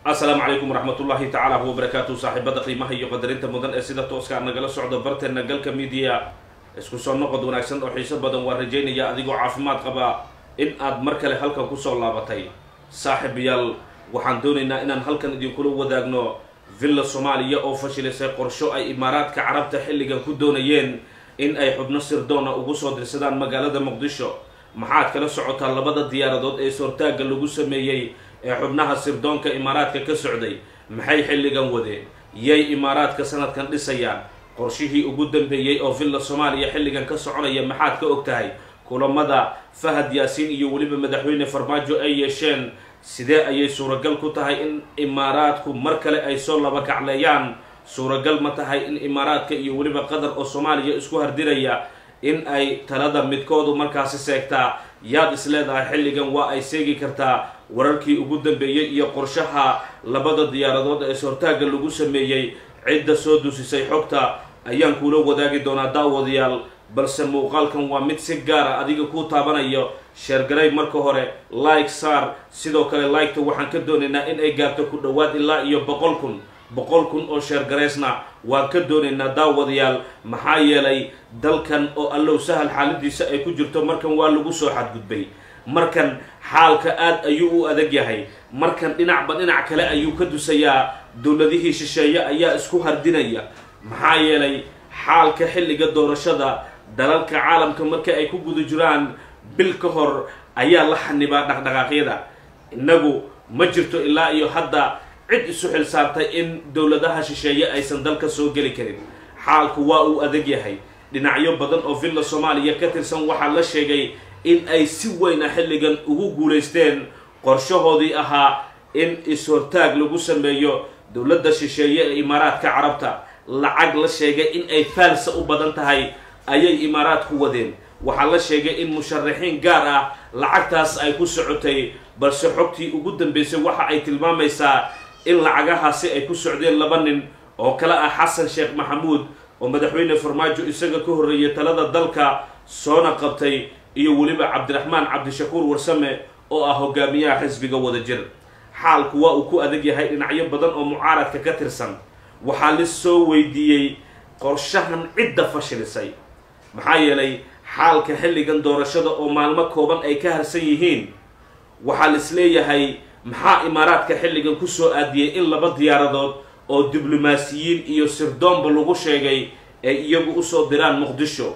asalaamu calaykum waraxmatullaahi tacaala wabarakaatu saaxiibada qiimaha iyo qadarinta mudan ee sida tooska nagala socda barteena galka midiya isku soo noqod wanaagsan oo xiiso badan waa rajaynaya adigoo caafimaad qaba in aad mar kale halkan kusoo laabatay saaxiibayaal waxaan doonaynaa inaan halkan idinkula wadaagno villa soomaaliya oo fashilisay qorsho ay imaaraadka carabta xilligan ku doonayeen in ay xubno sirdoona ugu soo dirsadaan magaalada muqdisho maxaad kala socotaa labada diyaaradood ee soortaagga lagu sameeyey ee xubnaha sirdoonka imaaraadka ka socday maxay xilligan wadeen yay imaaraadka sanadkan dhisayaan qorshihii ugu dambeeyey oo villa soomaaliya xilligan ka soconaya maxaad ka og tahay kulamada fahad yaasiin iyo weliba madaxweyne farmaajo ay yeesheen sidee ayay suuragal ku tahay in imaaraadku mar kale ay soo laba kacleeyaan suuragal ma tahay in imaaraadka iyo weliba qatar oo soomaaliya isku hardiraya in ay talada midkoodu markaasi seegtaa yaad is leedahay xilligan waa ay seegi kartaa wararkii ugu dambeeyey iyo qorshaha labada diyaaradood ee soortaagga lagu sameeyey cidda soo dusisay xogta ayaan kuula wadaagi doonaa daawadayaal balse muuqaalkan waa mid si gaara adiga kuu taabanayo sheergaray marka hore like saar sidoo kale liketa waxaan ka doonaynaa in ay gaarto ku dhowaad ilaa iyo boqol kun boqol kun oo sheergaraysna waan ka doonaynaa daawadayaal maxaa yeelay dalkan oo allow sahal xaaladiisa ay ku jirto markan waa lagu soo xadgudbay markan xaalka aad ayuu u adag yahay markan dhinacba dhinac kale ayuu ka dusayaa dowladihii shisheeye ayaa isku hardinaya maxaa yeelay xaalka xilliga doorashada dalalka caalamka marka ay ku guda jiraan bil ka hor ayaa la xanibaa dhaqdhaqaaqyada innagu ma jirto ilaa iyo hadda cid isu xil saartay in dowladaha shisheeye aysan dalka soo geli karin xaalku waa uu adag yahay dhinacyo badan oo villa soomaaliya ka tirsan waxaa la sheegay in ay si weyna xilligan ugu guulaysteen qorshahoodii ahaa in is-hortaag lagu sameeyo dowladda shisheeye ee imaaraadka carabta lacag la sheegay in ay faalsa u badan tahay ayay imaaraadku wadeen waxaa la sheegay in musharaxiin gaar ah lacagtaas ay ku socotay balse xogtii ugu dambeysay waxa ay tilmaamaysaa in lacagahaasi ay ku socdeen laba nin oo kale ah xasan sheekh maxamuud oo madaxweyne farmaajo isaga ka horreeyay talada dalka soona qabtay iyo weliba cabdiraxmaan cabdishakuur warsame oo ah hogaamiyaha xisbiga wadajir xaalku waa uu ku adag yahay dhinacyo badan oo mucaaradka ka tirsan waxaa la soo weydiiyey qorshahan cidda fashilisay maxaa yeelay xaalka xilligan doorashada oo maalmo kooban ay ka harsan yihiin waxaa la is leeyahay maxaa imaaraadka xilligan kusoo aadiyey in laba diyaaradood oo diblomaasiyiin iyo sirdoonba lagu sheegay ay iyagu usoo diraan muqdisho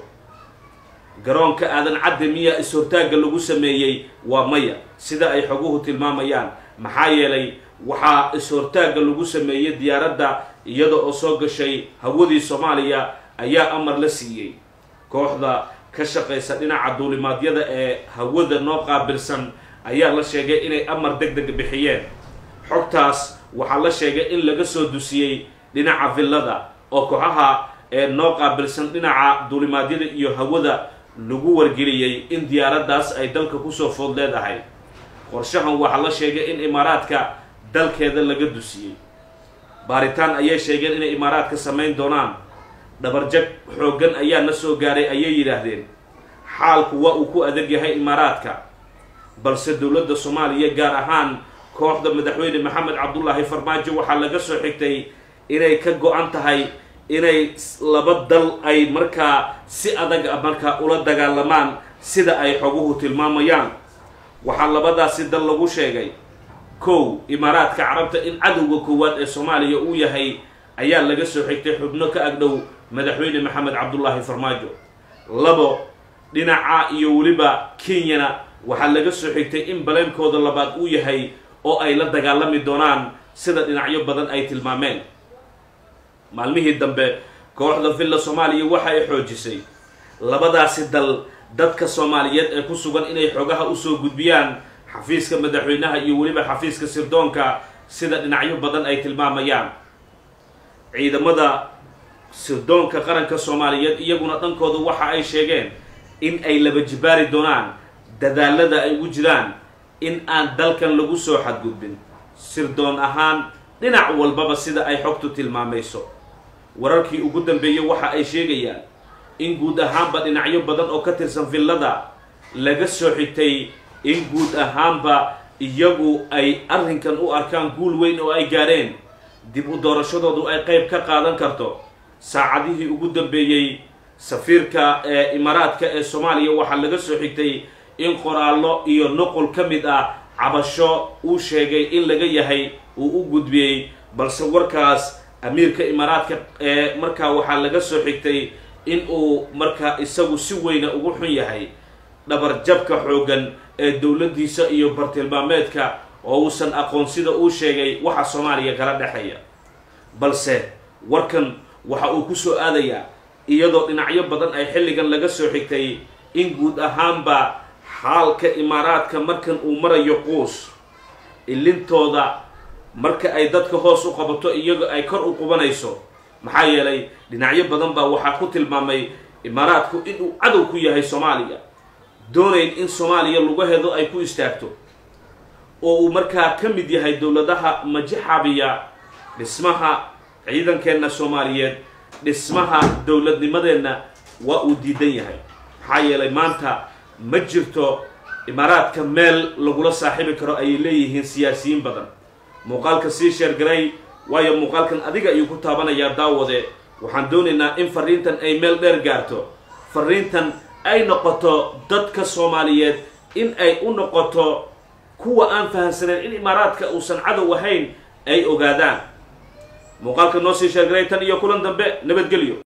garoonka aadan cadde miyaa is-hortaagga lagu sameeyey waa maya sida ay xoguhu tilmaamayaan maxaa yeelay waxaa is-hortaagga lagu sameeyey diyaaradda iyada oo soo gashay hawadii soomaaliya ayaa amar la siiyey kooxda ka shaqaysa dhinaca duulimaadyada ee hawada noo qaabilsan ayaa la sheegay inay amar deg deg bixiyeen xogtaas waxaa la sheegay in laga soo dusiyey dhinaca villada oo kooxaha ee noo qaabilsan dhinaca duulimaadyada iyo hawada lagu wargeliyey in diyaaraddaas ay dalka kusoo food leedahay qorshahan waxaa la sheegay in imaaraadka dalkeeda laga dusiyey baaritaan ayay sheegeen inay imaaraadka samayn doonaan dhabarjag xooggan ayaa na soo gaaray ayay yidhaahdeen xaalku waa uu ku adag yahay imaaraadka balse dowladda soomaaliya gaar ahaan kooxda madaxweyne maxamed cabdulaahi farmaajo waxaa laga soo xigtay inay ka go-an tahay inay laba dal ay markaa si adag markaa ula dagaalamaan sida ay xoguhu tilmaamayaan waxaa labadaasi dal lagu sheegay kow imaaraadka carabta in cadowga koowaad ee soomaaliya uu yahay ayaa laga soo xigtay xubno ka agdhow madaxweyne maxamed cabdulaahi farmaajo labo dhinaca iyo weliba kenyana waxaa laga soo xigtay in baleenkooda labaad uu yahay oo ay la dagaalami doonaan sida dhinacyo badan ay tilmaameen maalmihii dambe kooxda villa soomaaliya waxa ay xoojisay labadaasi dal dadka soomaaliyeed ee ku sugan inay xogaha usoo gudbiyaan xafiiska madaxweynaha iyo weliba xafiiska sirdoonka sida dhinacyo badan ay tilmaamayaan ciidamada sirdoonka qaranka soomaaliyeed iyaguna dhankooda waxa ay sheegeen in ay laba jibaari doonaan dadaalada ay ugu jiraan in aan dalkan lagu soo xadgudbin sirdoon ahaan dhinac walbaba sida ay xogtu tilmaamayso wararkii ugu dambeeyey waxa ay sheegayaan in guud ahaanba dhinacyo badan oo ka tirsan villada laga soo xigtay in guud ahaanba iyagu ay arrinkan u arkaan guul weyn oo ay gaadheen dib u doorashadoodu ay qayb ka qaadan karto saacadihii ugu dambeeyey safiirka ee imaaraadka ee soomaaliya waxaa laga soo xigtay in qoraallo iyo nuqul ka mid ah cabasho uu sheegay in laga yahay uu u gudbiyey balse warkaas amiirka imaaraadka ee markaa waxaa laga soo xigtay in uu markaa isagu si weyna ugu xun yahay dhabarjabka xooggan ee dowladdiisa iyo bartilmaameedka oo uusan aqoon sida uu sheegay waxa soomaaliya kala dhexeeya balse warkan waxa uu ku soo aadayaa iyadoo dhinacyo badan ay xilligan laga soo xigtay in guud ahaanba xaalka imaaraadka markan uu marayo quus ilintooda marka ay dadka hoos u qabato iyaga ay kor u qubanayso maxaa yeelay dhinacyo badan baa waxaa ku tilmaamay imaaraadku inuu cadow ku yahay soomaaliya doonayn in soomaaliya lugaheedu ay ku istaagto oo uu markaa ka mid yahay dowladaha majixabiya dhismaha ciidankeenna soomaaliyeed dhismaha dowladnimadeenna waa uu diidan yahay maxaa yeelay maanta ma jirto imaaraadka meel lagula saaxiibi karo ayay leeyihiin siyaasiyiin badan muuqaalka sii sheergaray waayo muuqaalkan adiga ayuu ku taabanayaa daawade waxaan doonaynaa in fariintan ay meel dheer gaarto fariintan ay noqoto dadka soomaaliyeed in ay u noqoto kuwa aan fahamsanayn in imaaraadka uusan cadow ahayn ay ogaadaan muuqaalka noo sii sheergaray tan iyo kulan dambe nabadgelyo